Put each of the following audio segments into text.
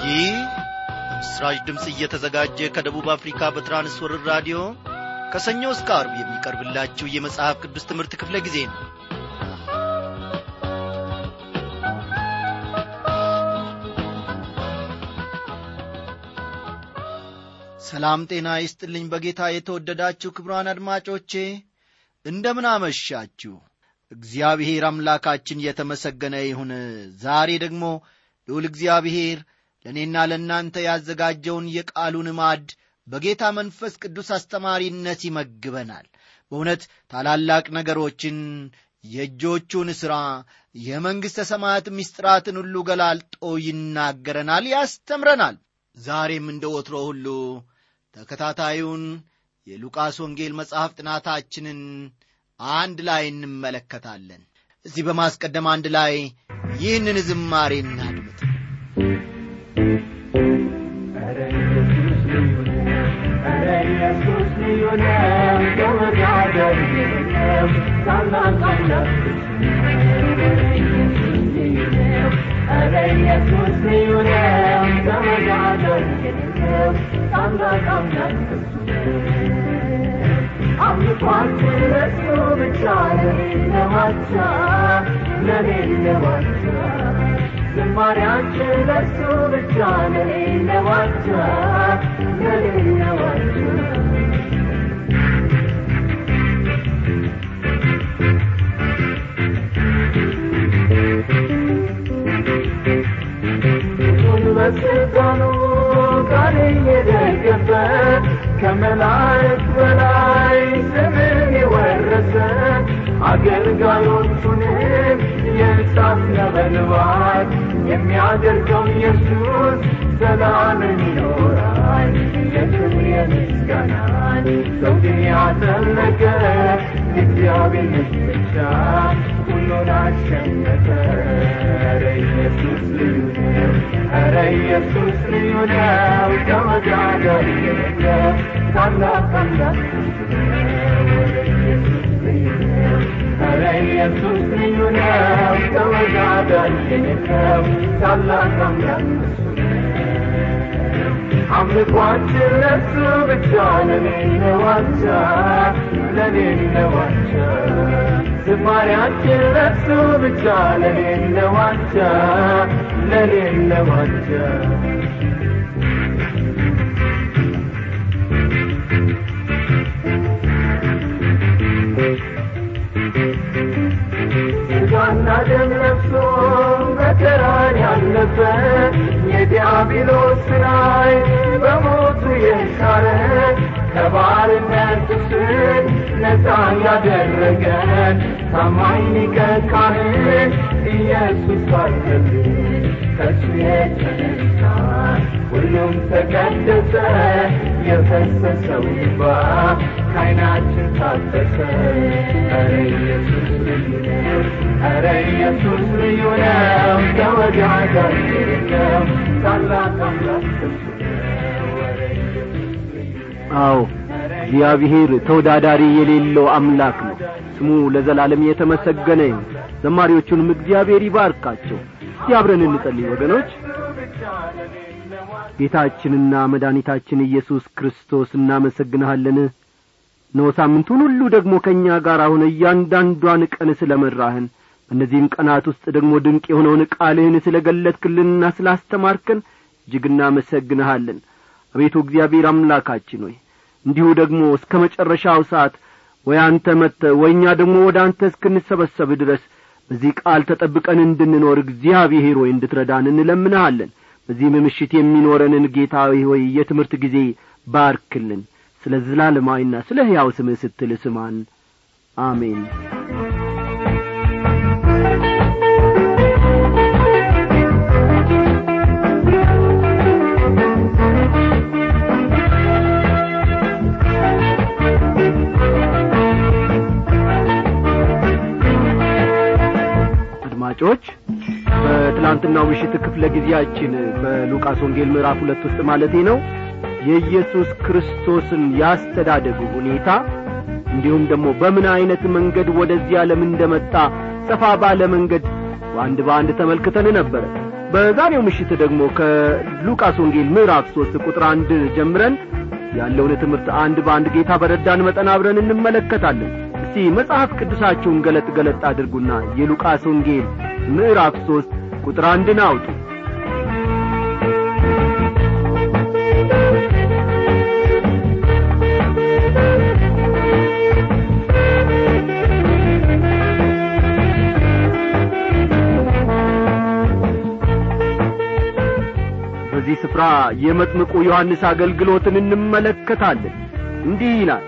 ይህ ምስራች ድምፅ እየተዘጋጀ ከደቡብ አፍሪካ በትራንስወርር ራዲዮ ከሰኞ እስከ አርብ የሚቀርብላችሁ የመጽሐፍ ቅዱስ ትምህርት ክፍለ ጊዜ ነው ሰላም ጤና ይስጥልኝ በጌታ የተወደዳችሁ ክብሯን አድማጮቼ እንደምን አመሻችሁ እግዚአብሔር አምላካችን የተመሰገነ ይሁን ዛሬ ደግሞ ልዑል እግዚአብሔር ለእኔና ለእናንተ ያዘጋጀውን የቃሉን ማድ በጌታ መንፈስ ቅዱስ አስተማሪነት ይመግበናል በእውነት ታላላቅ ነገሮችን የእጆቹን ሥራ የመንግሥተ ሰማያት ምስጢራትን ሁሉ ገላልጦ ይናገረናል ያስተምረናል ዛሬም እንደ ወትሮ ሁሉ ተከታታዩን የሉቃስ ወንጌል መጽሐፍ ጥናታችንን አንድ ላይ እንመለከታለን እዚህ በማስቀደም አንድ ላይ ይህንን ዝማሬ እናድምጥ አምልኳችን ለሱ ብቻ ለሌለ ዋቻ ለሌለ ዋቻ ዝማሪያችን ለሱ ብቻ ለሌለ ዋቻ ለሌለ ዋቻ በስልጣኑ ቃል እየደገፈ ከመላእክት በላይ ስምን የወረሰ አገልጋዮቹንም የእሳት ነበልባል የሚያደርገው ኢየሱስ ዘላለም ይኖራል የክብር የምስጋናን ዘውድን ያጠለቀ የእግዚአብሔር ልጅ ብቻ ሁሉን አሸነፈ ኧረ ኢየሱስ ልዩ ነው ኧረ ኢየሱስ ልዩ ነው ተወዳዳሪ የሌለው ታላቅ አምላክ ኧረ ኢየሱስ ልዩ ነው ተወዳዳሪ የሌለው ታላቅ አምላክ አምልኳችን ለሱ ብቻ ለሌለ ዋቻ ለሌለ ዋቻ ዝማሪያችን ለሱ ብቻ ለሌለ ዋቻ ለሌለ ዋቻ ስጋና ደም ለብሶ መከራን ያለፈ የዲያብሎስ ስራይ በሞቱ የሻረ ከባርነት ስር ነፃ ያደረገን ታማኝ ሊቀ ካህን ኢየሱስ ባለብን ከሱ የተነሳ ሁሉም ተቀደሰ የፈሰሰው እንባ ከዓይናችን ታፈሰ ኧረ ኢየሱስ ልዩ ነው ኧረ ኢየሱስ ልዩ ነው ተወዳዳሪ ነው ታላቅ አምላክ እሱ ነው ኧረ ኢየሱስ ልዩ ነው አዎ እግዚአብሔር ተወዳዳሪ የሌለው አምላክ ነው ስሙ ለዘላለም የተመሰገነ ይሁን ዘማሪዎቹንም እግዚአብሔር ይባርካቸው እስቲ አብረን እንጸልይ ወገኖች ጌታችንና መድኃኒታችን ኢየሱስ ክርስቶስ እናመሰግንሃለን ነው ሳምንቱን ሁሉ ደግሞ ከእኛ ጋር አሁን እያንዳንዷን ቀን ስለ መራህን በእነዚህም ቀናት ውስጥ ደግሞ ድንቅ የሆነውን ቃልህን ስለ ገለጥክልንና ስላስተማርከን እጅግ እናመሰግንሃለን አቤቱ እግዚአብሔር አምላካችን ሆይ እንዲሁ ደግሞ እስከ መጨረሻው ሰዓት ወይ አንተ መጥተ ወይ እኛ ደግሞ ወደ አንተ እስክንሰበሰብ ድረስ በዚህ ቃል ተጠብቀን እንድንኖር እግዚአብሔር ሆይ እንድትረዳን እንለምንሃለን በዚህም ምሽት የሚኖረንን ጌታዊ ሆይ የትምህርት ጊዜ ባርክልን ስለ ዘላለማዊና ስለ ሕያው ስምህ ስትል ስማን አሜን አድማጮች በትላንትናው ምሽት ክፍለ ጊዜያችን በሉቃስ ወንጌል ምዕራፍ ሁለት ውስጥ ማለቴ ነው የኢየሱስ ክርስቶስን ያስተዳደጉ ሁኔታ እንዲሁም ደግሞ በምን ዐይነት መንገድ ወደዚህ ዓለም እንደመጣ ሰፋ ባለ መንገድ በአንድ በአንድ ተመልክተን ነበረ በዛሬው ምሽት ደግሞ ከሉቃስ ወንጌል ምዕራፍ ሦስት ቁጥር አንድ ጀምረን ያለውን ትምህርት አንድ በአንድ ጌታ በረዳን መጠን አብረን እንመለከታለን እስቲ መጽሐፍ ቅዱሳችሁን ገለጥ ገለጥ አድርጉና የሉቃስ ወንጌል ምዕራፍ ሦስት ቁጥር አንድን አውጡ በዚህ ስፍራ የመጥምቁ ዮሐንስ አገልግሎትን እንመለከታለን እንዲህ ይላል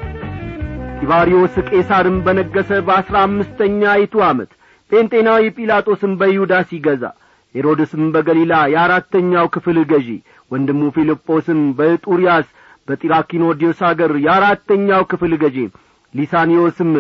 ጢባሪዎስ ቄሳርም በነገሰ በአሥራ አምስተኛይቱ ዓመት ጴንጤናዊ ጲላጦስም በይሁዳ ሲገዛ ሄሮድስም በገሊላ የአራተኛው ክፍል ገዢ ወንድሙ ፊልጶስም በጡርያስ በጢራኪኖዲዮስ አገር የአራተኛው ክፍል ገዢ ሊሳኒዮስም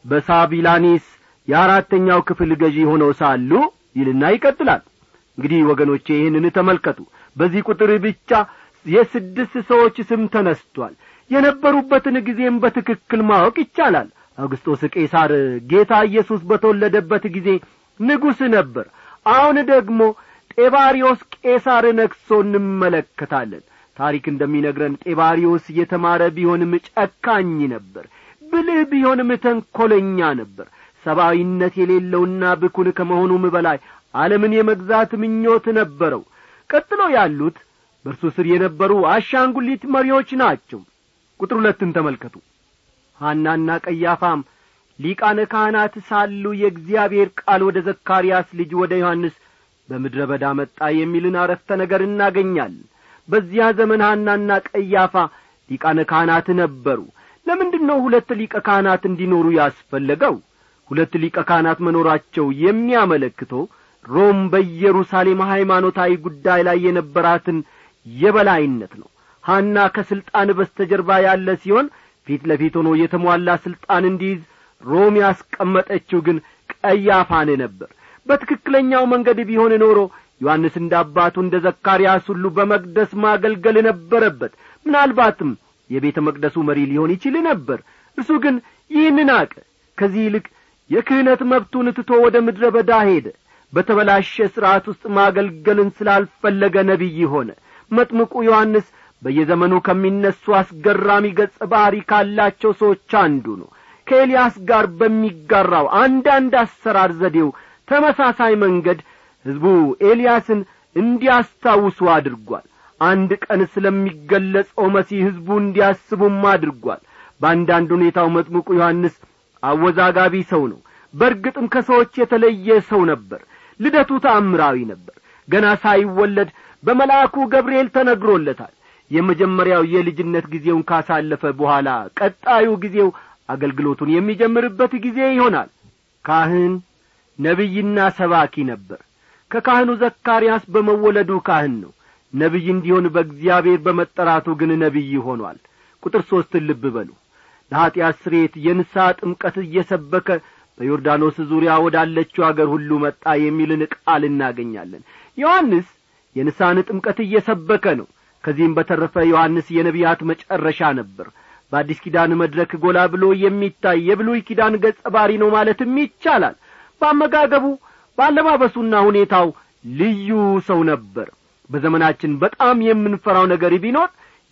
በሳቢላኒስ የአራተኛው ክፍል ገዢ ሆነው ሳሉ ይልና ይቀጥላል እንግዲህ ወገኖቼ ይህንን ተመልከቱ በዚህ ቁጥር ብቻ የስድስት ሰዎች ስም ተነስቷል የነበሩበትን ጊዜም በትክክል ማወቅ ይቻላል አውግስጦስ ቄሳር ጌታ ኢየሱስ በተወለደበት ጊዜ ንጉሥ ነበር አሁን ደግሞ ጤባሪዮስ ቄሳር ነግሶ እንመለከታለን ታሪክ እንደሚነግረን ጤባሪዮስ የተማረ ቢሆንም ጨካኝ ነበር ብልህ ቢሆንም ተንኰለኛ ነበር ሰብአዊነት የሌለውና ብኩን ከመሆኑም በላይ ዓለምን የመግዛት ምኞት ነበረው ቀጥሎ ያሉት በእርሱ ስር የነበሩ አሻንጉሊት መሪዎች ናቸው ቁጥር ሁለትን ተመልከቱ ሐናና ቀያፋም ሊቃነ ካህናት ሳሉ የእግዚአብሔር ቃል ወደ ዘካርያስ ልጅ ወደ ዮሐንስ በምድረ በዳ መጣ የሚልን አረፍተ ነገር እናገኛለን በዚያ ዘመን ሐናና ቀያፋ ሊቃነ ካህናት ነበሩ ለምንድን ነው ሁለት ሊቀ ካህናት እንዲኖሩ ያስፈለገው ሁለት ሊቀ ካህናት መኖራቸው የሚያመለክተው ሮም በኢየሩሳሌም ሃይማኖታዊ ጉዳይ ላይ የነበራትን የበላይነት ነው ሐና ከሥልጣን በስተጀርባ ያለ ሲሆን ፊት ለፊት ሆኖ የተሟላ ሥልጣን እንዲይዝ ሮም ያስቀመጠችው ግን ቀያፋን ነበር በትክክለኛው መንገድ ቢሆን ኖሮ ዮሐንስ እንደ አባቱ እንደ ዘካርያስ ሁሉ በመቅደስ ማገልገል ነበረበት ምናልባትም የቤተ መቅደሱ መሪ ሊሆን ይችል ነበር እርሱ ግን ይህንን አቀ ከዚህ ይልቅ የክህነት መብቱን ትቶ ወደ ምድረ በዳ ሄደ በተበላሸ ሥርዓት ውስጥ ማገልገልን ስላልፈለገ ነቢይ ሆነ መጥምቁ ዮሐንስ በየዘመኑ ከሚነሱ አስገራሚ ገጸ ባሕሪ ካላቸው ሰዎች አንዱ ነው ከኤልያስ ጋር በሚጋራው አንዳንድ አሰራር ዘዴው ተመሳሳይ መንገድ ሕዝቡ ኤልያስን እንዲያስታውሱ አድርጓል አንድ ቀን ስለሚገለጸው መሲህ ሕዝቡ እንዲያስቡም አድርጓል በአንዳንድ ሁኔታው መጥምቁ ዮሐንስ አወዛጋቢ ሰው ነው በርግጥም ከሰዎች የተለየ ሰው ነበር ልደቱ ተአምራዊ ነበር ገና ሳይወለድ በመልአኩ ገብርኤል ተነግሮለታል የመጀመሪያው የልጅነት ጊዜውን ካሳለፈ በኋላ ቀጣዩ ጊዜው አገልግሎቱን የሚጀምርበት ጊዜ ይሆናል ካህን ነቢይና ሰባኪ ነበር ከካህኑ ዘካርያስ በመወለዱ ካህን ነው ነቢይ እንዲሆን በእግዚአብሔር በመጠራቱ ግን ነቢይ ሆኗል ቁጥር ሦስትን ልብ በሉ ለኀጢአት ስሬት የንስሐ ጥምቀት እየሰበከ በዮርዳኖስ ዙሪያ ወዳለችው አገር ሁሉ መጣ የሚልን ቃል እናገኛለን ዮሐንስ የንስሐን ጥምቀት እየሰበከ ነው ከዚህም በተረፈ ዮሐንስ የነቢያት መጨረሻ ነበር በአዲስ ኪዳን መድረክ ጎላ ብሎ የሚታይ የብሉይ ኪዳን ገጸ ባሪ ነው ማለትም ይቻላል በአመጋገቡ በአለባበሱና ሁኔታው ልዩ ሰው ነበር በዘመናችን በጣም የምንፈራው ነገር ቢኖር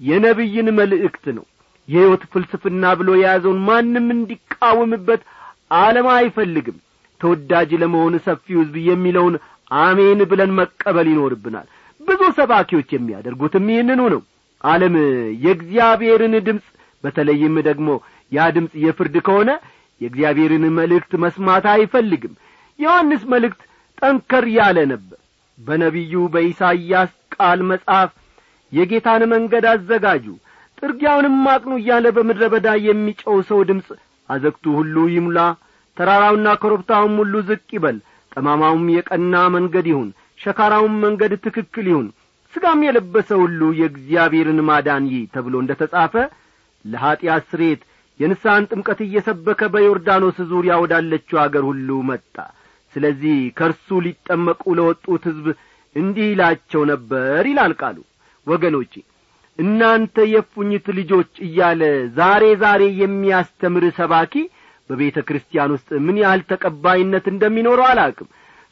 የነቢይን መልእክት ነው የሕይወት ፍልስፍና ብሎ የያዘውን ማንም እንዲቃወምበት ዓለም አይፈልግም ተወዳጅ ለመሆን ሰፊው ሕዝብ የሚለውን አሜን ብለን መቀበል ይኖርብናል ብዙ ሰባኪዎች የሚያደርጉትም ይህንኑ ነው ዓለም የእግዚአብሔርን ድምፅ በተለይም ደግሞ ያ ድምፅ የፍርድ ከሆነ የእግዚአብሔርን መልእክት መስማት አይፈልግም ዮሐንስ መልእክት ጠንከር ያለ ነበር በነቢዩ በኢሳይያስ ቃል መጽሐፍ የጌታን መንገድ አዘጋጁ ጥርጊያውንም አቅኑ እያለ በምድረ በዳ የሚጨው ሰው ድምፅ አዘግቱ ሁሉ ይሙላ ተራራውና ኮረብታውም ሁሉ ዝቅ ይበል ጠማማውም የቀና መንገድ ይሁን ሸካራውም መንገድ ትክክል ይሁን ሥጋም የለበሰ ሁሉ የእግዚአብሔርን ማዳን ይህ ተብሎ እንደ ተጻፈ ለኀጢአት ስሬት የንስሐን ጥምቀት እየሰበከ በዮርዳኖስ ዙሪያ ወዳለችው አገር ሁሉ መጣ ስለዚህ ከእርሱ ሊጠመቁ ለወጡት ሕዝብ እንዲህ ይላቸው ነበር ይላል ቃሉ ወገኖቼ እናንተ የፉኝት ልጆች እያለ ዛሬ ዛሬ የሚያስተምር ሰባኪ በቤተ ክርስቲያን ውስጥ ምን ያህል ተቀባይነት እንደሚኖረው አላቅም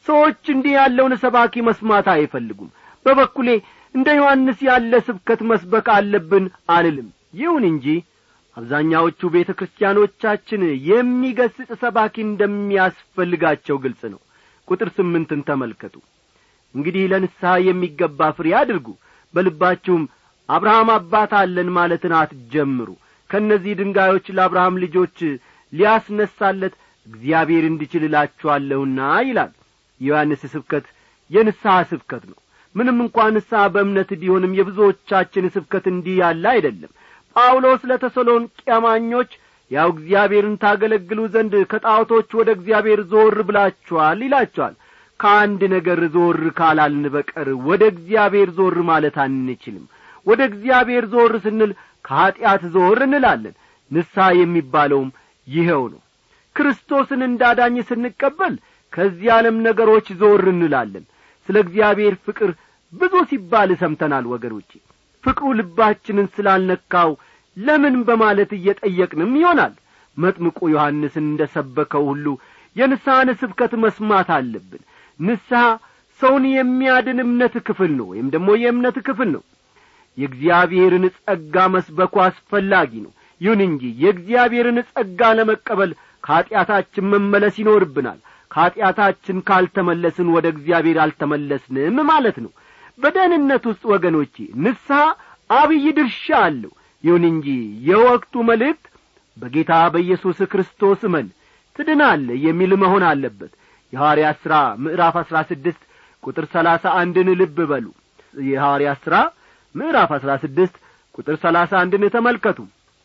ሰዎች እንዲህ ያለውን ሰባኪ መስማት አይፈልጉም በበኩሌ እንደ ዮሐንስ ያለ ስብከት መስበክ አለብን አልልም ይሁን እንጂ አብዛኛዎቹ ቤተ ክርስቲያኖቻችን የሚገስጽ ሰባኪ እንደሚያስፈልጋቸው ግልጽ ነው ቁጥር ስምንትን ተመልከቱ እንግዲህ ለንስሐ የሚገባ ፍሬ አድርጉ በልባችሁም አብርሃም አባት አለን ማለትን አትጀምሩ ከእነዚህ ድንጋዮች ለአብርሃም ልጆች ሊያስነሳለት እግዚአብሔር እንዲችል እላችኋለሁና ይላል የዮሐንስ ስብከት የንስሐ ስብከት ነው ምንም እንኳ ንስሐ በእምነት ቢሆንም የብዙዎቻችን ስብከት እንዲህ ያለ አይደለም ጳውሎስ ለተሰሎንቄ አማኞች ያው እግዚአብሔርን ታገለግሉ ዘንድ ከጣዖቶች ወደ እግዚአብሔር ዞር ብላችኋል ይላቸዋል ከአንድ ነገር ዞር ካላልን በቀር ወደ እግዚአብሔር ዞር ማለት አንችልም ወደ እግዚአብሔር ዞር ስንል ከኀጢአት ዞር እንላለን ንስሐ የሚባለውም ይኸው ነው ክርስቶስን እንዳዳኝ ስንቀበል ከዚህ ዓለም ነገሮች ዞር እንላለን ስለ እግዚአብሔር ፍቅር ብዙ ሲባል ሰምተናል ወገኖቼ ፍቅሩ ልባችንን ስላልነካው ለምን በማለት እየጠየቅንም ይሆናል መጥምቁ ዮሐንስን እንደ ሰበከው ሁሉ የንስሐን ስብከት መስማት አለብን ንስሐ ሰውን የሚያድን እምነት ክፍል ነው ወይም ደግሞ የእምነት ክፍል ነው የእግዚአብሔርን ጸጋ መስበኩ አስፈላጊ ነው ይሁን እንጂ የእግዚአብሔርን ጸጋ ለመቀበል ከኀጢአታችን መመለስ ይኖርብናል ከኀጢአታችን ካልተመለስን ወደ እግዚአብሔር አልተመለስንም ማለት ነው በደህንነት ውስጥ ወገኖቼ ንስሐ አብይ ድርሻ አለው ይሁን እንጂ የወቅቱ መልእክት በጌታ በኢየሱስ ክርስቶስ እመን ትድናለ የሚል መሆን አለበት የሐዋርያት ሥራ ምዕራፍ አሥራ ስድስት ቁጥር ሰላሳ አንድን ልብ በሉ የሐዋርያት ሥራ ምዕራፍ አሥራ ስድስት ቁጥር ሰላሳ አንድን ተመልከቱ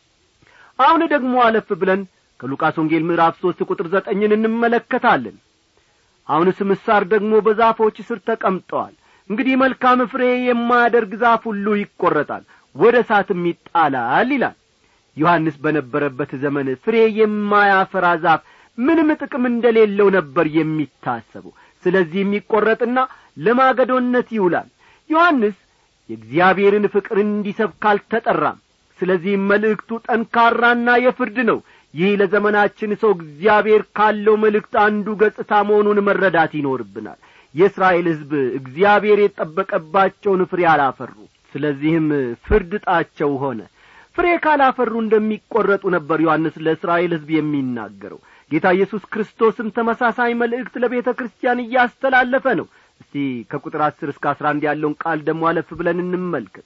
አሁን ደግሞ አለፍ ብለን ከሉቃስ ወንጌል ምዕራፍ ሦስት ቁጥር ዘጠኝን እንመለከታለን አሁንስ ምሳር ደግሞ በዛፎች ስር ተቀምጠዋል እንግዲህ መልካም ፍሬ የማያደርግ ዛፍ ሁሉ ይቈረጣል ወደ እሳትም ይጣላል ይላል ዮሐንስ በነበረበት ዘመን ፍሬ የማያፈራ ዛፍ ምንም ጥቅም እንደሌለው ነበር የሚታሰበው ስለዚህ የሚቈረጥና ለማገዶነት ይውላል ዮሐንስ የእግዚአብሔርን ፍቅር እንዲሰብክ አልተጠራም ስለዚህም መልእክቱ ጠንካራና የፍርድ ነው ይህ ለዘመናችን ሰው እግዚአብሔር ካለው መልእክት አንዱ ገጽታ መሆኑን መረዳት ይኖርብናል የእስራኤል ሕዝብ እግዚአብሔር የጠበቀባቸውን ፍሬ አላፈሩ ስለዚህም ፍርድ ጣቸው ሆነ ፍሬ ካላፈሩ እንደሚቈረጡ ነበር ዮሐንስ ለእስራኤል ሕዝብ የሚናገረው ጌታ ኢየሱስ ክርስቶስም ተመሳሳይ መልእክት ለቤተ ክርስቲያን እያስተላለፈ ነው እስቲ ከቁጥር አስር እስከ አስራ አንድ ያለውን ቃል ደግሞ አለፍ ብለን እንመልከት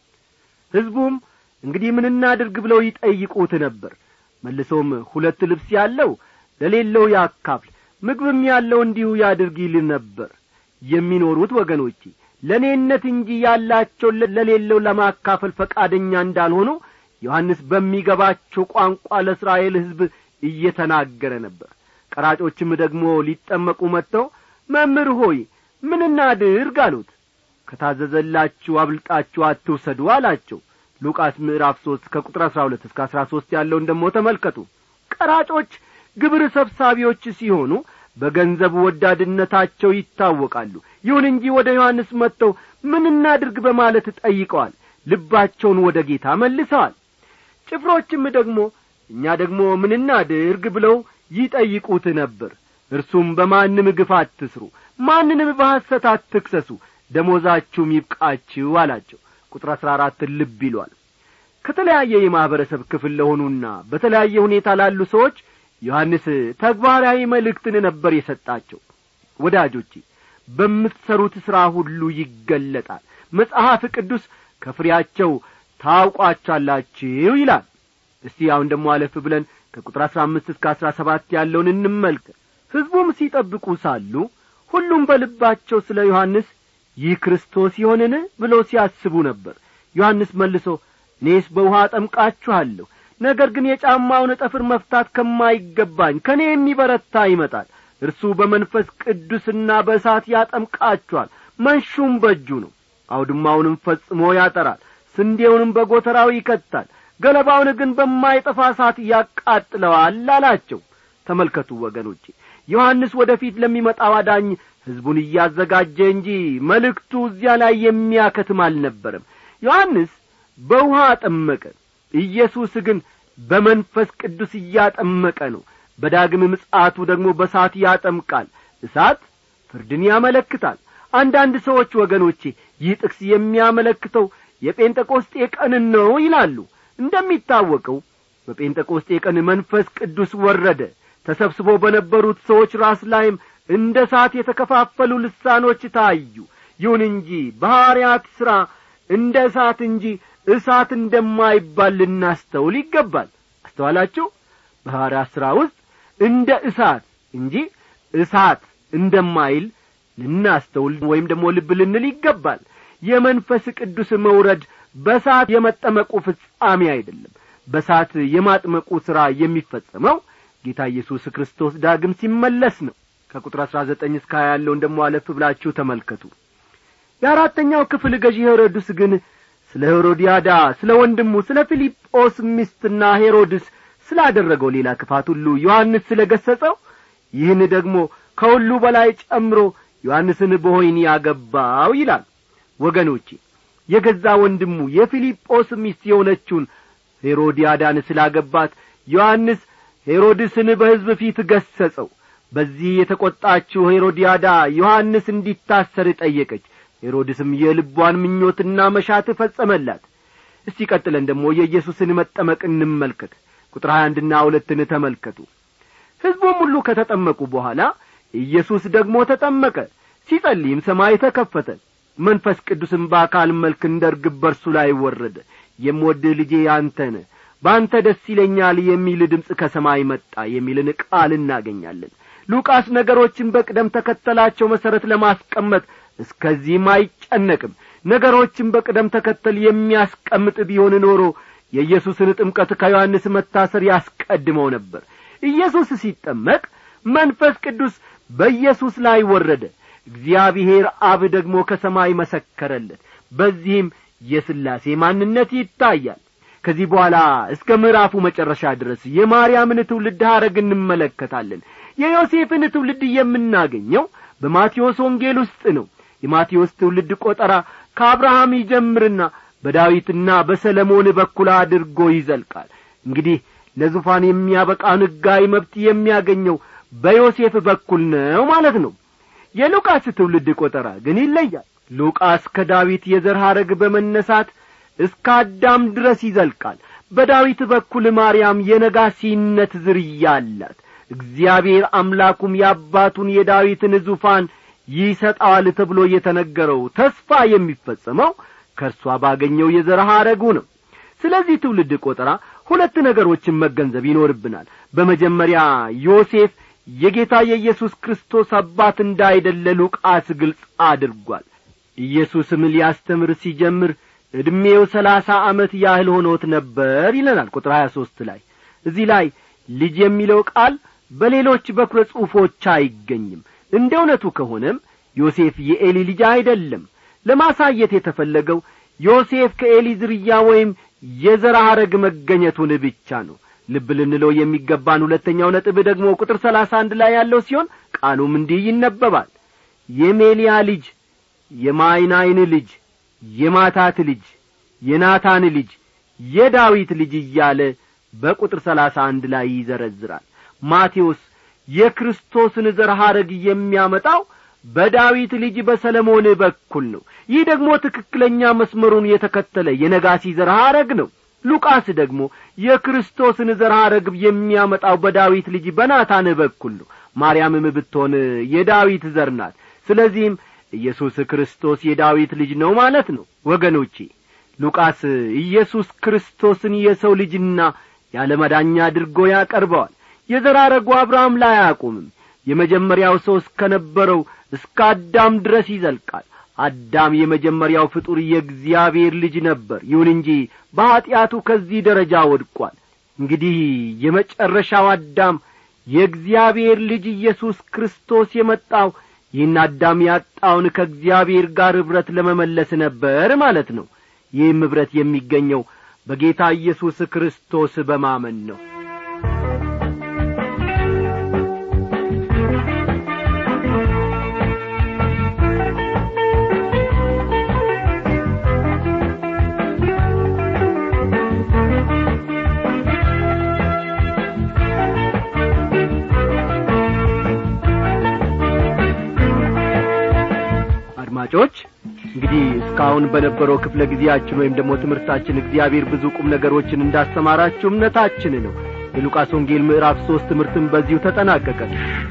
ሕዝቡም እንግዲህ ምን እናድርግ ብለው ይጠይቁት ነበር መልሶም ሁለት ልብስ ያለው ለሌለው ያካፍል ምግብም ያለው እንዲሁ ያድርግ ይል ነበር የሚኖሩት ወገኖቼ ለእኔነት እንጂ ያላቸው ለሌለው ለማካፈል ፈቃደኛ እንዳልሆኑ ዮሐንስ በሚገባቸው ቋንቋ ለእስራኤል ሕዝብ እየተናገረ ነበር ቀራጮችም ደግሞ ሊጠመቁ መጥተው መምህር ሆይ ምን እናድርግ አሉት ከታዘዘላችሁ አብልጣችሁ አትውሰዱ አላቸው ሉቃስ ምዕራፍ ሦስት ከቁጥር አሥራ ሁለት እስከ አሥራ ሦስት ያለውን ደግሞ ተመልከቱ ቀራጮች ግብር ሰብሳቢዎች ሲሆኑ በገንዘብ ወዳድነታቸው ይታወቃሉ ይሁን እንጂ ወደ ዮሐንስ መጥተው ምን እናድርግ በማለት ጠይቀዋል ልባቸውን ወደ ጌታ መልሰዋል ጭፍሮችም ደግሞ እኛ ደግሞ ምን እናድርግ ብለው ይጠይቁት ነበር እርሱም በማንም ግፍ አትስሩ ማንንም በሐሰት አትክሰሱ ደሞዛችሁም ይብቃችሁ አላቸው ቁጥር አሥራ አራትን ልብ ይሏል ከተለያየ የማኅበረሰብ ክፍል ለሆኑና በተለያየ ሁኔታ ላሉ ሰዎች ዮሐንስ ተግባራዊ መልእክትን ነበር የሰጣቸው ወዳጆቼ በምትሠሩት ሥራ ሁሉ ይገለጣል መጽሐፍ ቅዱስ ከፍሬያቸው ታውቋቻላችሁ ይላል እስቲ አሁን ደግሞ አለፍ ብለን ከቁጥር አሥራ አምስት እስከ አሥራ ሰባት ያለውን እንመልከት ሕዝቡም ሲጠብቁ ሳሉ ሁሉም በልባቸው ስለ ዮሐንስ ይህ ክርስቶስ ይሆንን ብሎ ሲያስቡ ነበር ዮሐንስ መልሶ እኔስ በውሃ አጠምቃችኋለሁ ነገር ግን የጫማውን ጠፍር መፍታት ከማይገባኝ ከእኔ የሚበረታ ይመጣል እርሱ በመንፈስ ቅዱስና በእሳት ያጠምቃችኋል መንሹም በእጁ ነው አውድማውንም ፈጽሞ ያጠራል ስንዴውንም በጐተራው ይከታል ገለባውን ግን በማይጠፋ እሳት ያቃጥለዋል አላቸው ተመልከቱ ወገኖቼ ዮሐንስ ወደ ፊት ለሚመጣው አዳኝ ሕዝቡን እያዘጋጀ እንጂ መልእክቱ እዚያ ላይ የሚያከትም አልነበረም ዮሐንስ በውሃ አጠመቀ ኢየሱስ ግን በመንፈስ ቅዱስ እያጠመቀ ነው በዳግም ምጽአቱ ደግሞ በእሳት ያጠምቃል እሳት ፍርድን ያመለክታል አንዳንድ ሰዎች ወገኖቼ ይህ ጥቅስ የሚያመለክተው የጴንጠቆስጤ ቀንን ነው ይላሉ እንደሚታወቀው በጴንጠቆስጤ ቀን መንፈስ ቅዱስ ወረደ ተሰብስቦ በነበሩት ሰዎች ራስ ላይም እንደ እሳት የተከፋፈሉ ልሳኖች ታዩ ይሁን እንጂ በሐዋርያት ሥራ እንደ እሳት እንጂ እሳት እንደማይባል ልናስተውል ይገባል አስተዋላችሁ በሐዋርያት ሥራ ውስጥ እንደ እሳት እንጂ እሳት እንደማይል ልናስተውል ወይም ደግሞ ልብ ልንል ይገባል የመንፈስ ቅዱስ መውረድ በሳት የመጠመቁ ፍጻሜ አይደለም በሳት የማጥመቁ ሥራ የሚፈጸመው ጌታ ኢየሱስ ክርስቶስ ዳግም ሲመለስ ነው ከቁጥር አሥራ ዘጠኝ እስከ ሀያ ያለውን ደሞ አለፍ ብላችሁ ተመልከቱ የአራተኛው ክፍል ገዢ ሄሮድስ ግን ስለ ሄሮዲያዳ ስለ ወንድሙ ስለ ፊልጶስ ሚስትና ሄሮድስ ስላደረገው ሌላ ክፋት ሁሉ ዮሐንስ ስለ ገሠጸው ይህን ደግሞ ከሁሉ በላይ ጨምሮ ዮሐንስን በሆይኒ ያገባው ይላል ወገኖቼ የገዛ ወንድሙ የፊልጶስ ሚስት የሆነችውን ሄሮዲያዳን ስላገባት ዮሐንስ ሄሮድስን በሕዝብ ፊት ገሠጸው በዚህ የተቈጣችው ሄሮዲያዳ ዮሐንስ እንዲታሰር ጠየቀች ሄሮድስም የልቧን ምኞትና መሻት ፈጸመላት እስቲ ቀጥለን ደግሞ የኢየሱስን መጠመቅ እንመልከት ቁጥር ሀያ አንድና ሁለትን ተመልከቱ ሕዝቡም ሁሉ ከተጠመቁ በኋላ ኢየሱስ ደግሞ ተጠመቀ ሲጸልይም ሰማይ ተከፈተ መንፈስ ቅዱስም በአካል መልክ እንደ ርግብ በርሱ ላይ ወረደ የምወድህ ልጄ አንተ ነህ በአንተ ደስ ይለኛል የሚል ድምፅ ከሰማይ መጣ የሚልን ቃል እናገኛለን ሉቃስ ነገሮችን በቅደም ተከተላቸው መሠረት ለማስቀመጥ እስከዚህም አይጨነቅም ነገሮችን በቅደም ተከተል የሚያስቀምጥ ቢሆን ኖሮ የኢየሱስን ጥምቀት ከዮሐንስ መታሰር ያስቀድመው ነበር ኢየሱስ ሲጠመቅ መንፈስ ቅዱስ በኢየሱስ ላይ ወረደ እግዚአብሔር አብ ደግሞ ከሰማይ መሰከረለት በዚህም የሥላሴ ማንነት ይታያል ከዚህ በኋላ እስከ ምዕራፉ መጨረሻ ድረስ የማርያምን ትውልድ ሐረግ እንመለከታለን የዮሴፍን ትውልድ የምናገኘው በማቴዎስ ወንጌል ውስጥ ነው የማቴዎስ ትውልድ ቈጠራ ከአብርሃም ይጀምርና በዳዊትና በሰለሞን በኩል አድርጎ ይዘልቃል እንግዲህ ለዙፋን የሚያበቃን ሕጋዊ መብት የሚያገኘው በዮሴፍ በኩል ነው ማለት ነው የሉቃስ ትውልድ ቈጠራ ግን ይለያል ሉቃስ ከዳዊት የዘር ሐረግ በመነሳት እስከ አዳም ድረስ ይዘልቃል በዳዊት በኩል ማርያም የነጋሲነት ዝርያ አላት እግዚአብሔር አምላኩም የአባቱን የዳዊትን ዙፋን ይሰጠዋል ተብሎ የተነገረው ተስፋ የሚፈጸመው ከእርሷ ባገኘው የዘር ሐረጉ ነው ስለዚህ ትውልድ ቈጠራ ሁለት ነገሮችን መገንዘብ ይኖርብናል በመጀመሪያ ዮሴፍ የጌታ የኢየሱስ ክርስቶስ አባት እንዳይደለ ሉቃስ ግልጽ አድርጓል ኢየሱስም ሊያስተምር ሲጀምር ዕድሜው ሰላሳ ዓመት ያህል ሆኖት ነበር ይለናል ቁጥር ሀያ ሦስት ላይ እዚህ ላይ ልጅ የሚለው ቃል በሌሎች በኩረ ጽሑፎች አይገኝም እንደ እውነቱ ከሆነም ዮሴፍ የኤሊ ልጅ አይደለም ለማሳየት የተፈለገው ዮሴፍ ከኤሊ ዝርያ ወይም የዘር ሐረግ መገኘቱን ብቻ ነው ልብ ልንለው የሚገባን ሁለተኛው ነጥብ ደግሞ ቁጥር ሰላሳ አንድ ላይ ያለው ሲሆን ቃሉም እንዲህ ይነበባል የሜልያ ልጅ የማይናይን ልጅ የማታት ልጅ የናታን ልጅ የዳዊት ልጅ እያለ በቁጥር ሰላሳ አንድ ላይ ይዘረዝራል ማቴዎስ የክርስቶስን ዘር ሐረግ የሚያመጣው በዳዊት ልጅ በሰለሞን በኩል ነው ይህ ደግሞ ትክክለኛ መስመሩን የተከተለ የነጋሲ ዘር ሐረግ ነው ሉቃስ ደግሞ የክርስቶስን ዘር ሐረግ የሚያመጣው በዳዊት ልጅ በናታን በኩል ነው ማርያምም ብትሆን የዳዊት ዘር ናት ስለዚህም ኢየሱስ ክርስቶስ የዳዊት ልጅ ነው ማለት ነው ወገኖቼ ሉቃስ ኢየሱስ ክርስቶስን የሰው ልጅና ያለ መዳኛ አድርጎ ያቀርበዋል የዘራረጉ አብርሃም ላይ አያቆምም የመጀመሪያው ሰው እስከ ነበረው እስከ አዳም ድረስ ይዘልቃል አዳም የመጀመሪያው ፍጡር የእግዚአብሔር ልጅ ነበር ይሁን እንጂ በኀጢአቱ ከዚህ ደረጃ ወድቋል እንግዲህ የመጨረሻው አዳም የእግዚአብሔር ልጅ ኢየሱስ ክርስቶስ የመጣው ይህን አዳም ያጣውን ከእግዚአብሔር ጋር ኅብረት ለመመለስ ነበር ማለት ነው ይህም ኅብረት የሚገኘው በጌታ ኢየሱስ ክርስቶስ በማመን ነው አድማጮች እንግዲህ እስካሁን በነበረው ክፍለ ጊዜያችን ወይም ደግሞ ትምህርታችን እግዚአብሔር ብዙ ቁም ነገሮችን እንዳስተማራችሁ እምነታችን ነው የሉቃስ ወንጌል ምዕራፍ ሦስት ትምህርትን በዚሁ ተጠናቀቀ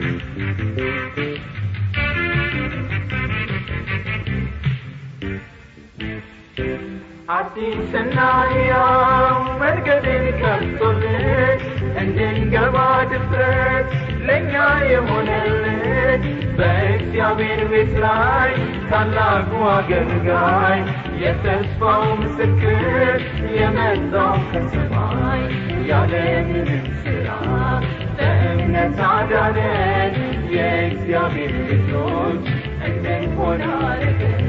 አዲስና ሕያው መንገድን ከፍቶልን እንድንገባ ድፍረት ለእኛ የሆነልን በእግዚአብሔር ቤት ላይ ታላቁ አገልጋይ የተስፋው ምስክር የመጣው ከሰማይ ያለምንም ሥራ በእምነት አዳነን የእግዚአብሔር ልጆች እንድንሆን አደረገን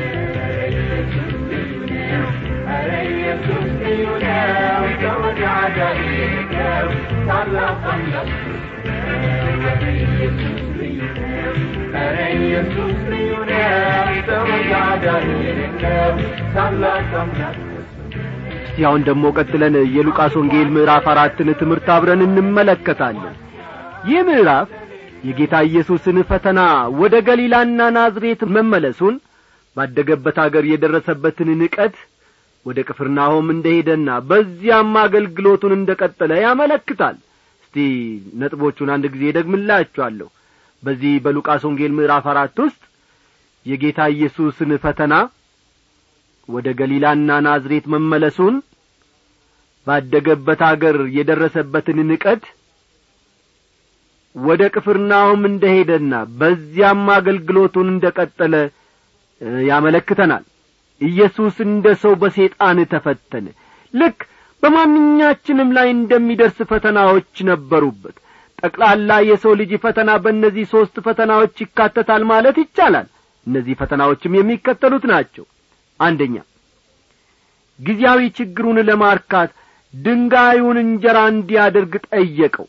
ኧረ ኢየሱስ ልዩ ነው ተወዳዳሪ ነው ታላቅ አምላክ ኧረ ኢየሱስ ልዩ ነው ኧረ ኢየሱስ ልዩ ነው ተወዳዳሪ ነው ታላቅ አምላክ እስቲ አሁን ደግሞ ቀጥለን የሉቃስ ወንጌል ምዕራፍ አራትን ትምህርት አብረን እንመለከታለን ይህ ምዕራፍ የጌታ ኢየሱስን ፈተና ወደ ገሊላና ናዝሬት መመለሱን ባደገበት አገር የደረሰበትን ንቀት ወደ ቅፍርናሆም እንደ ሄደና በዚያም አገልግሎቱን እንደ ቀጠለ ያመለክታል እስቲ ነጥቦቹን አንድ ጊዜ ደግምላችኋለሁ በዚህ በሉቃስ ወንጌል ምዕራፍ አራት ውስጥ የጌታ ኢየሱስን ፈተና ወደ ገሊላና ናዝሬት መመለሱን ባደገበት አገር የደረሰበትን ንቀት ወደ ቅፍርናሆም እንደ ሄደና በዚያም አገልግሎቱን እንደ ቀጠለ ያመለክተናል ኢየሱስ እንደ ሰው በሴጣን ተፈተነ ልክ በማንኛችንም ላይ እንደሚደርስ ፈተናዎች ነበሩበት ጠቅላላ የሰው ልጅ ፈተና በእነዚህ ሦስት ፈተናዎች ይካተታል ማለት ይቻላል እነዚህ ፈተናዎችም የሚከተሉት ናቸው አንደኛ ጊዜያዊ ችግሩን ለማርካት ድንጋዩን እንጀራ እንዲያደርግ ጠየቀው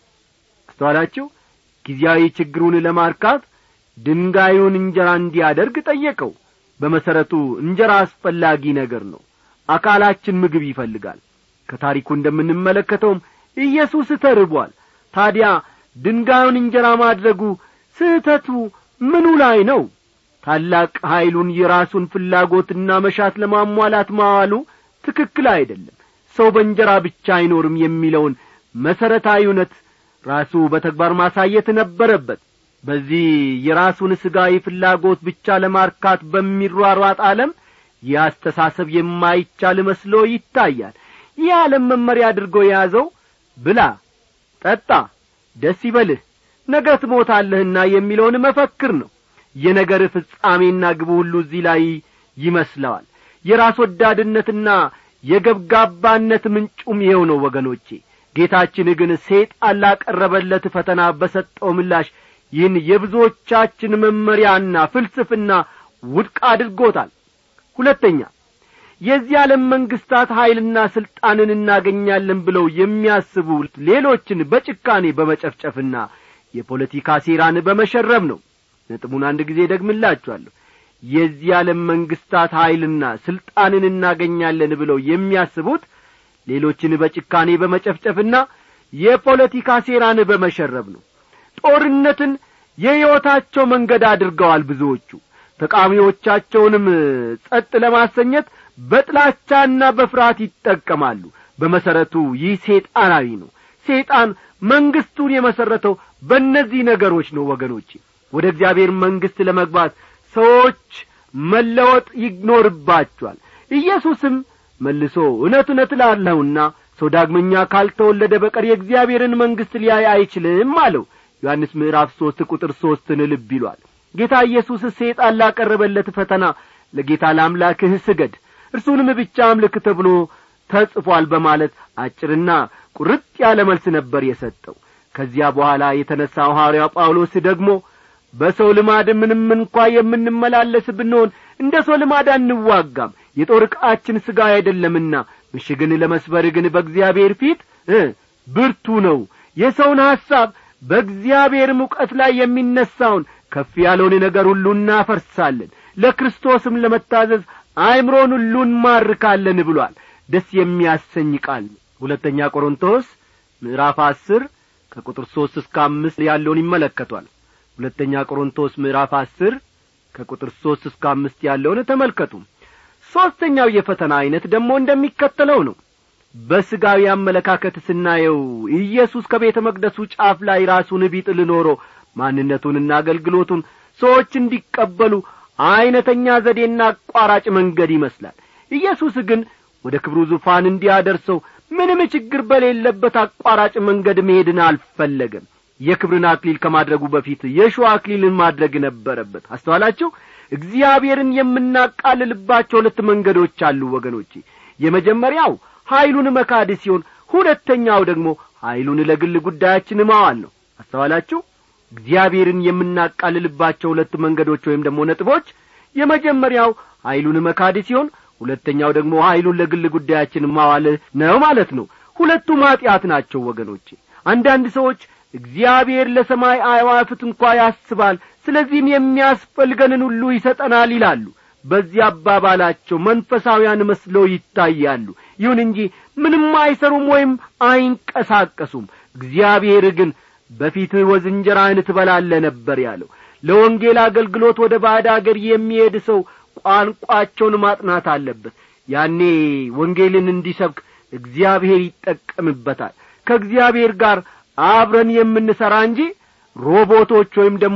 አስተዋላችሁ ጊዜያዊ ችግሩን ለማርካት ድንጋዩን እንጀራ እንዲያደርግ ጠየቀው በመሰረቱ እንጀራ አስፈላጊ ነገር ነው አካላችን ምግብ ይፈልጋል ከታሪኩ እንደምንመለከተውም ኢየሱስ ተርቧል ታዲያ ድንጋዩን እንጀራ ማድረጉ ስህተቱ ምኑ ላይ ነው ታላቅ ኀይሉን የራሱን ፍላጎትና መሻት ለማሟላት ማዋሉ ትክክል አይደለም ሰው በእንጀራ ብቻ አይኖርም የሚለውን መሠረታዊ እውነት ራሱ በተግባር ማሳየት ነበረበት በዚህ የራሱን ሥጋዊ ፍላጎት ብቻ ለማርካት በሚሯሯጥ ዓለም ይህ አስተሳሰብ የማይቻል መስሎ ይታያል ይህ ዓለም መመሪያ አድርጎ የያዘው ብላ ጠጣ ደስ ይበልህ ነገ ትሞታለህና የሚለውን መፈክር ነው የነገር ፍጻሜና ግቡ ሁሉ እዚህ ላይ ይመስለዋል የራስ ወዳድነትና የገብጋባነት ምንጩም ይኸው ነው ወገኖቼ ጌታችን ግን ሴጣን ላቀረበለት ፈተና በሰጠው ምላሽ ይህን የብዙዎቻችን መመሪያና ፍልስፍና ውድቅ አድርጎታል ሁለተኛ የዚህ ዓለም መንግሥታት ኀይልና ሥልጣንን እናገኛለን ብለው የሚያስቡ ሌሎችን በጭካኔ በመጨፍጨፍና የፖለቲካ ሴራን በመሸረብ ነው ነጥቡን አንድ ጊዜ ደግምላችኋለሁ የዚህ ዓለም መንግሥታት ኀይልና ሥልጣንን እናገኛለን ብለው የሚያስቡት ሌሎችን በጭካኔ በመጨፍጨፍና የፖለቲካ ሴራን በመሸረብ ነው ጦርነትን የሕይወታቸው መንገድ አድርገዋል ብዙዎቹ ተቃዋሚዎቻቸውንም ጸጥ ለማሰኘት በጥላቻና በፍርሃት ይጠቀማሉ በመሠረቱ ይህ ሴጣናዊ ነው ሴጣን መንግሥቱን የመሠረተው በእነዚህ ነገሮች ነው ወገኖቼ ወደ እግዚአብሔር መንግሥት ለመግባት ሰዎች መለወጥ ይኖርባቸዋል ኢየሱስም መልሶ እውነት እውነት እላለሁና ሰው ዳግመኛ ካልተወለደ በቀር የእግዚአብሔርን መንግሥት ሊያይ አይችልም አለው ዮሐንስ ምዕራፍ ሦስት ቁጥር ሦስትን ልብ ይሏል ጌታ ኢየሱስ ሴጣን ላቀረበለት ፈተና ለጌታ ለአምላክህ ስገድ እርሱንም ብቻ አምልክ ተብሎ ተጽፏል በማለት አጭርና ቁርጥ ያለ መልስ ነበር የሰጠው ከዚያ በኋላ የተነሣው ሐዋርያው ጳውሎስ ደግሞ በሰው ልማድ ምንም እንኳ የምንመላለስ ብንሆን እንደ ሰው ልማድ አንዋጋም የጦር ዕቃችን ሥጋ አይደለምና ምሽግን ለመስበር ግን በእግዚአብሔር ፊት ብርቱ ነው የሰውን ሐሳብ በእግዚአብሔር ሙቀት ላይ የሚነሣውን ከፍ ያለውን ነገር ሁሉ እናፈርሳለን ለክርስቶስም ለመታዘዝ አእምሮን ሁሉ እንማርካለን ብሏል ደስ የሚያሰኝ ቃል ሁለተኛ ቆሮንቶስ ምዕራፍ አስር ከቁጥር ሦስት እስከ አምስት ያለውን ይመለከቷል ሁለተኛ ቆሮንቶስ ምዕራፍ አስር ከቁጥር ሦስት እስከ አምስት ያለውን ተመልከቱ ሦስተኛው የፈተና ዐይነት ደግሞ እንደሚከተለው ነው በሥጋዊ አመለካከት ስናየው ኢየሱስ ከቤተ መቅደሱ ጫፍ ላይ ራሱን ቢጥል ኖሮ ማንነቱንና አገልግሎቱን ሰዎች እንዲቀበሉ ዐይነተኛ ዘዴና አቋራጭ መንገድ ይመስላል ኢየሱስ ግን ወደ ክብሩ ዙፋን እንዲያደርሰው ምንም ችግር በሌለበት አቋራጭ መንገድ መሄድን አልፈለገም የክብርን አክሊል ከማድረጉ በፊት የሸዋ አክሊልን ማድረግ ነበረበት አስተዋላችሁ እግዚአብሔርን የምናቃልልባቸው ሁለት መንገዶች አሉ ወገኖቼ የመጀመሪያው ኀይሉን መካድ ሲሆን ሁለተኛው ደግሞ ኀይሉን ለግል ጉዳያችን ማዋል ነው አስተዋላችሁ እግዚአብሔርን የምናቃልልባቸው ሁለት መንገዶች ወይም ደግሞ ነጥቦች የመጀመሪያው ኀይሉን መካድ ሲሆን ሁለተኛው ደግሞ ኀይሉን ለግል ጉዳያችን ማዋል ነው ማለት ነው ሁለቱም ኀጢአት ናቸው ወገኖቼ አንዳንድ ሰዎች እግዚአብሔር ለሰማይ አዕዋፍት እንኳ ያስባል ስለዚህም የሚያስፈልገንን ሁሉ ይሰጠናል ይላሉ በዚህ አባባላቸው መንፈሳውያን መስለው ይታያሉ ይሁን እንጂ ምንም አይሰሩም ወይም አይንቀሳቀሱም እግዚአብሔር ግን በፊትህ ወዝ እንጀራህን ትበላለ ነበር ያለው ለወንጌል አገልግሎት ወደ ባዕድ አገር የሚሄድ ሰው ቋንቋቸውን ማጥናት አለበት ያኔ ወንጌልን እንዲሰብክ እግዚአብሔር ይጠቀምበታል ከእግዚአብሔር ጋር አብረን የምንሠራ እንጂ ሮቦቶች ወይም ደግሞ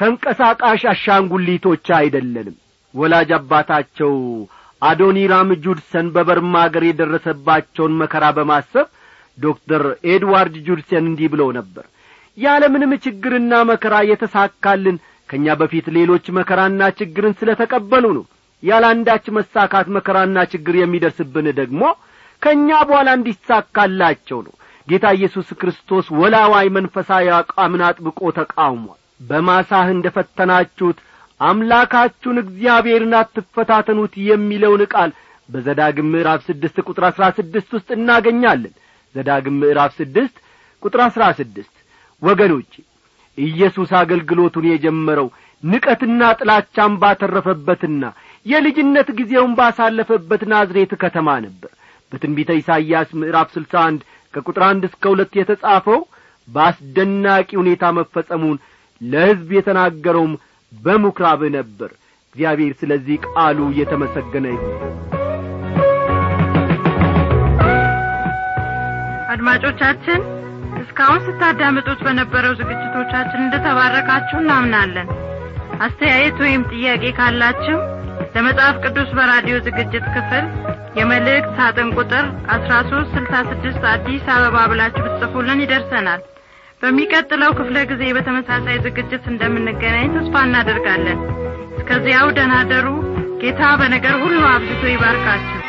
ተንቀሳቃሽ አሻንጉሊቶች አይደለንም ወላጅ አባታቸው አዶኒራም ጁድሰን በበርማ አገር የደረሰባቸውን መከራ በማሰብ ዶክተር ኤድዋርድ ጁድሰን እንዲህ ብለው ነበር ያለምንም ችግርና መከራ የተሳካልን ከእኛ በፊት ሌሎች መከራና ችግርን ስለ ተቀበሉ ነው ያለ አንዳች መሳካት መከራና ችግር የሚደርስብን ደግሞ ከእኛ በኋላ እንዲሳካላቸው ነው ጌታ ኢየሱስ ክርስቶስ ወላዋይ መንፈሳዊ አቋምን አጥብቆ ተቃውሟል በማሳህ እንደ ፈተናችሁት አምላካችሁን እግዚአብሔርን አትፈታተኑት የሚለውን ቃል በዘዳግም ምዕራፍ ስድስት ቁጥር አሥራ ስድስት ውስጥ እናገኛለን ዘዳግም ምዕራፍ ስድስት ቁጥር አሥራ ስድስት ወገኖቼ ኢየሱስ አገልግሎቱን የጀመረው ንቀትና ጥላቻን ባተረፈበትና የልጅነት ጊዜውን ባሳለፈበት ናዝሬት ከተማ ነበር በትንቢተ ኢሳይያስ ምዕራፍ ስልሳ አንድ ከቁጥር አንድ እስከ ሁለት የተጻፈው በአስደናቂ ሁኔታ መፈጸሙን ለሕዝብ የተናገረውም በምኵራብ ነበር እግዚአብሔር ስለዚህ ቃሉ እየተመሰገነ ይሁን አድማጮቻችን እስካሁን ስታዳምጡት በነበረው ዝግጅቶቻችን እንደተባረካችሁ እናምናለን አስተያየት ወይም ጥያቄ ካላችሁ ለመጽሐፍ ቅዱስ በራዲዮ ዝግጅት ክፍል የመልእክት ሳጥን ቁጥር አስራ ሶስት ስልሳ ስድስት አዲስ አበባ ብላችሁ ብትጽፉልን ይደርሰናል በሚቀጥለው ክፍለ ጊዜ በተመሳሳይ ዝግጅት እንደምንገናኝ ተስፋ እናደርጋለን እስከዚያው ደናደሩ ጌታ በነገር ሁሉ አብዝቶ ይባርካችሁ